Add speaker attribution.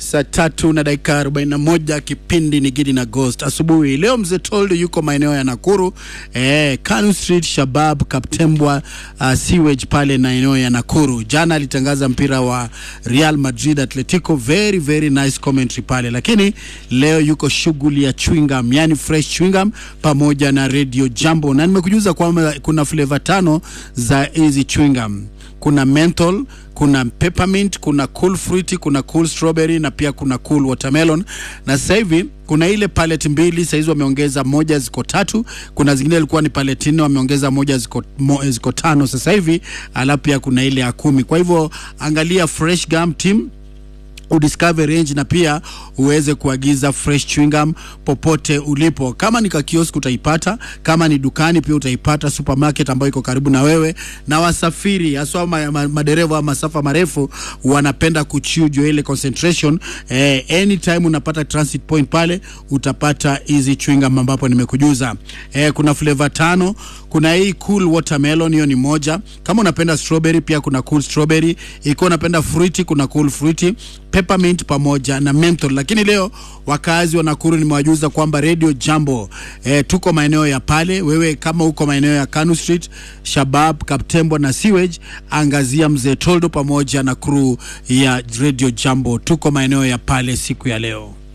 Speaker 1: saa tatu na dakika 41 kipindi ni Gidi na Ghost asubuhi leo. Mzee Toldo yuko maeneo ya Nakuru eh, Kanu Street, Shabab, Kaptembwa, uh, sewage pale na eneo ya Nakuru. Jana alitangaza mpira wa Real Madrid Atletico, very very nice commentary pale, lakini leo yuko shughuli ya chewing gum, yani fresh chewing gum pamoja na Radio Jambo, na nimekujuza kwamba kuna flavor tano za hizi chewing gum kuna menthol, kuna peppermint, kuna cool fruity, kuna cool strawberry na pia kuna cool watermelon. Na sasa hivi kuna ile palette mbili, sasa hizi wameongeza moja, ziko tatu. Kuna zingine ilikuwa ni palette nne, wameongeza moja, ziko, mo, ziko tano sasa hivi, alafu pia kuna ile ya kumi. Kwa hivyo angalia Fresh Gum Team udiscover range na pia uweze kuagiza fresh chewing gum popote ulipo. Kama ni kwa kiosk utaipata, kama ni dukani pia utaipata, supermarket ambayo iko karibu na wewe. Na wasafiri haswa ma, ma, madereva wa masafa marefu wanapenda kuchujwa ile concentration eh, anytime unapata transit point pale utapata hizi chewing gum ambapo nimekujuza. Eh, kuna flavor tano, kuna hii cool watermelon, hiyo ni moja. Kama unapenda strawberry pia kuna cool strawberry. Ikiwa unapenda fruity kuna cool fruity peppermint pamoja na menthol. Lakini leo wakazi wa Nakuru nimewajuza kwamba Radio Jambo eh, tuko maeneo ya pale. Wewe kama uko maeneo ya Kanu Street, Shabab, Kaptembwa na Sewage, angazia Mzee Toldo pamoja na crew ya Radio Jambo. Tuko maeneo ya pale siku ya leo.